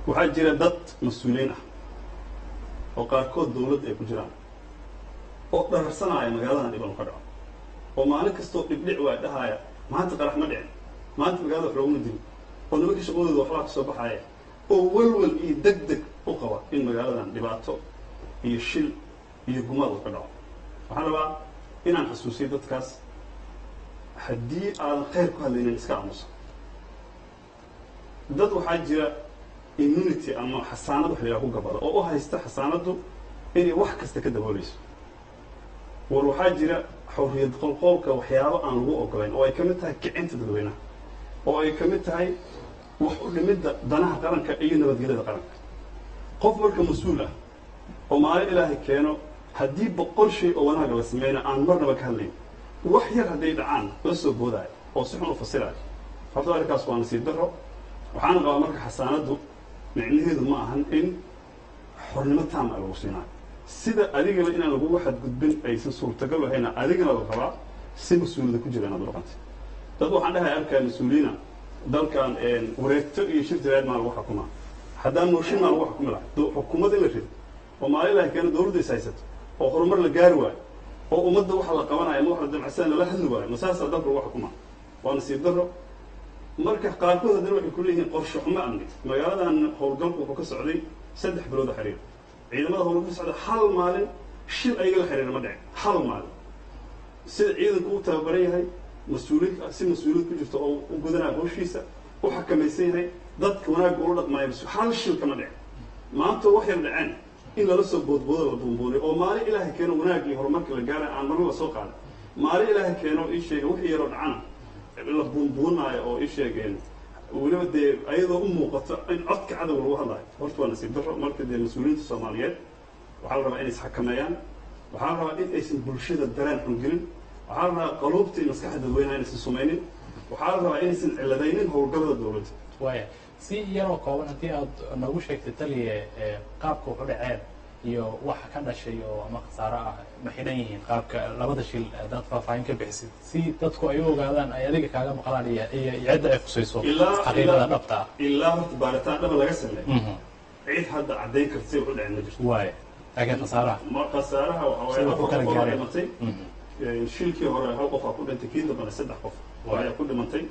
waxaa jira dad mas-uuliyiin ah oo qaarkood dawladda ay ku jiraan oo dhararsanaya magaaladan dhiban ka dhaco oo maalin kastoo dhibdhic waa dhahaaya maanta qarax ma dhicin maanta magaalada wax looguma dili oo nimankii shaqadooda waxbaa kasoo baxaaya oo walwal iyo deg deg u qaba in magaaladan dhibaato iyo shil iyo gumaad uu ka dhaco waxaan rabaa inaan xasuusiyo dadkaas haddii aadan khayr ku hadlaynin iska aamusa dad waxaa jira immunity ama xasaanad wax la yidhaha ku gabada oo u haysta xasaanaddu inay wax kasta ka dabooleyso war waxaa jira xorriyad qolqoolka waxyaabo aan lagu ogolayn oo ay ka mid tahay kicinta dadweynaha oo ay ka mid tahay wax u dhimidda danaha qaranka iyo nabadgelyada qaranka qof marka mas-uul ah oo maalin ilaahay keeno haddii boqol shay oo wanaaga la sameyna aan marnaba ka hadlayn wax yar hadday dhacaan la soo boodaayo oo si xun u fasiraayo horta arrinkaas waa nasiib daro waxaana qabaa marka xasaanaddu micnaheedu ma ahan in xornimo taama lagu siinaayo sida adigaba inaan lagugu xadgudbin aysan suurtagal ahayna adigana la rabaa si mas-uuliyada ku jira inaad dhaqantay dad waxaan dhahay arkaa mas-uuliyiina dalkan wareegto iyo shir jiraad maa lagu xukumaa haddaan mooshin maa lagu xukumi lahay xukuumad in la rido oo maalin ilahay keena dawladda is haysato oo horumar la gaari waayo oo ummadda waxa la qabanayo ama wax la damacsan lala hadli waayo masaasaa dalka lagu xukumaa waa nasiib daro marka qaarkood haddana waxay ku leeyihiin qorshe xumo amni magaaladan howlgalku wuxuu ka socday saddex bilooda xiriir ciidamada howlgalka ka socda hal maalin shil ayaga la xiriira ma dhicin hal maalin sida ciidanku u tababaran yahay mas-uuliyad si mas-uuliyad ku jirto oo u gudanaya howshiisa u xakamaysan yahay dadka wanaagga ula dhaqmaayo hal shil kama dhicin maanta wax yar dhaceen in lala soo boodboodo la buunbuuniyo oo maalin ilaahay keeno wanaag iyo horumarka la gaara aan marna la soo qaaday maalin ilaahay keeno ii sheega wixii yaroo dhacana la buunbuunaayo oo ii sheegeen weliba dee ayadoo u muuqato in codka cadow lagu hadlayo horta waa nasiib daro marka dee mas-uuliyiinta soomaaliyeed waxaa la rabaa inay isxakameeyaan waxaa la rabaa in aysan bulshada dareen xun gelin waxaa la rabaa qaluubta iyo maskaxda dadweynaha inaysan sumaynin waxaa la rabaa inaysan ciladaynin howlgallada dawladda waaya si yaroo kooban haddii aad noogu sheegtay taliye qaabka waxu dhaceen iyo waxa ka dhashay oo ama khasaaro ah ma xidhan yihiin qaabka labada shil hadaad faahfaahin ka bixisid si dadku ay u ogaadaan ay adiga kaaga maqlaan iyo iyo cidda ay khusayso xaqiiqada dhabta ah ilaa horta baaritaan dhaba laga sameeyo cid hadda caddayn karta si waxu dhaceen ma jirto waaya laakiin khasaaraha ma khasaaraha waxa Sida waaye ku kala afar qof oo gaareen. dhimatay shilkii hore hal qof aa ku dhintay kii dambana saddex qof ayaa ku dhimantay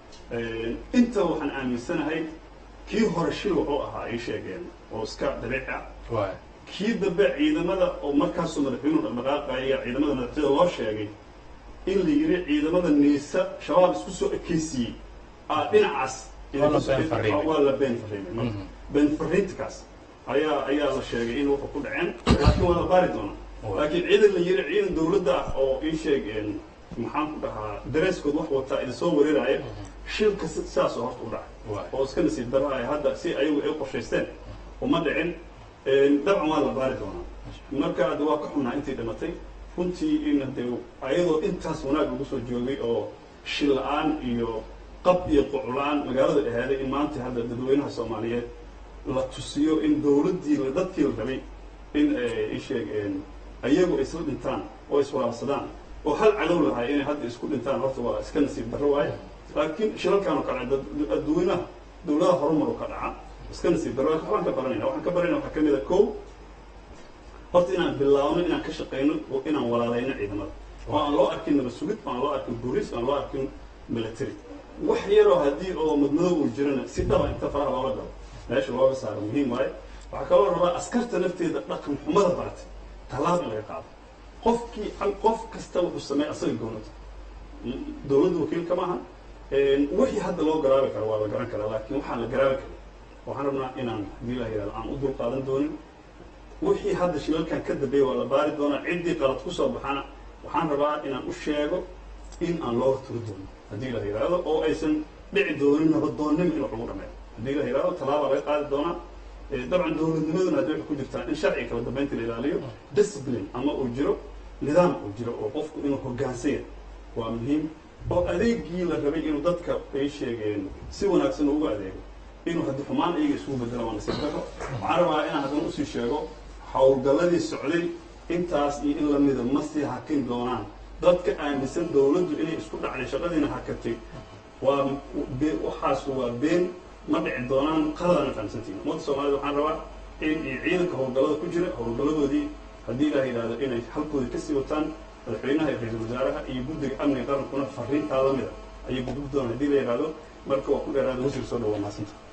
inta waxaan aaminsanahay kii hore shil wuxuu ahaa ay sheegeen oo iska dabiici ah waaya kii dambe ciidamada oo markaasoo madaxweynuhu dhaqdhaqaaqaya ciidamada madaxtooyada loo sheegay in la yidhi ciidamada niisa shabaab isku soo ekeysiiyey aa dhinacaas Waa la been fariimay. waa la been fariimay been fariintakaas ayaa ayaa la sheegay in wuxuu ku dhaceen laakiin waa la baari doonaa Waa. laakiin ciidan la yidhi ciidan dawladda ah oo ii sheegeen maxaan ku dhahaa dareeskood wax wataa idin soo wareeraya shilka si- sidaasoo horta u dhacay Waa. oo iska nasiib daro ay hadda si ayagu ay u qorshaysteen uma dhicin dabcan waa la baari doonaa marka hadda waa ka xunnaa intii dhimatay runtii in hadee ayadoo intaas wanaag lagu soo joogay oo shil la-aan iyo qab iyo qucla-aan magaalada ahaaday in maanta hadda dadweynaha soomaaliyeed la tusiyo in dawladdii la- dadkii la rabay in ay sheegeen ayagu ay isla dhintaan oo iswalaabsadaan oo hal cadow lahay inay hadda isku dhintaan horta waa iska nasiib darro waaye laakiin shilalkaan oo kale dad- dadweynaha dawladaha horumar oo ka dhaca iska nasiib darro laakiin waxbaan ka baranayna waxaan ka baranayna waxaa ka mid a kow horta inaan bilaabno inaan ka shaqayno oo inaan walaalayno ciidamada oo aan loo arkin nabad sugid oo aan loo arkin booliis oo aan loo arkin military wax yaroo haddii oo madmadow uu jirana si dhaba inta faraha loola galo meesha looga saaro muhiim waaye waxaa kaloo rabaa askarta nafteeda dhaqan xumada baratay tallaab in laga qaado qofkii qof kasta wuxuu sameeya asaga gowlada dawladda wakiilka maaha wixii hadda loo garaabi karo waa la garan karaa laakiin waxaan la garaabi karin waxaan rabnaa inaan haddii la yihahdo aan u dul qaadan doonin wixii hadda shilalkan ka dambeeya waa la baari doonaa ciddii qalad ku soo baxana waxaan rabaa inaan u sheego in aan loo horturi doonin haddii la yidhaahdo oo aysan dhici doonin nabadoonnimo in wax lagu dhameeyo haddii la yidhahdo tallaaba laga qaadi doonaa Eh, dabcan dawladnimaduna hadday waxay ku jirtaa in sharciga kala dambeynta la ilaaliyo discipline ama uu jiro nidaam uu jiro oo qofku inuu hoggaansan yahay waa muhiim oo adeegii la rabay inuu dadka ay sheegeen si wanaagsan ugu adeego inuu haddi xumaan iyaga isugu bedelo waa nasiib daro waxaan rabaa inaan haddana usii sheego howlgalladii socday intaas iyo in lamida ma sii hakin doonaan dadka aaminsan dawladdu inay isku dhacday shaqadiina hakatay waa be- waxaas waa been ma dhici doonaan qaladana fahamsantiin ummadda soomaalida waxaan rabaa in ciidanka howlgallada ku jira howlgalladoodii haddii ilaah yidhahdo inay halkoodii kasii wataan madaxweynaha iyo ra-iisul wasaaraha iyo guddiga amniga qarankuna fariintaa lamida ayay gudub doonaan haddii la yidhahdo marka waa ku dheeraada wasiir soo dhawa maasanta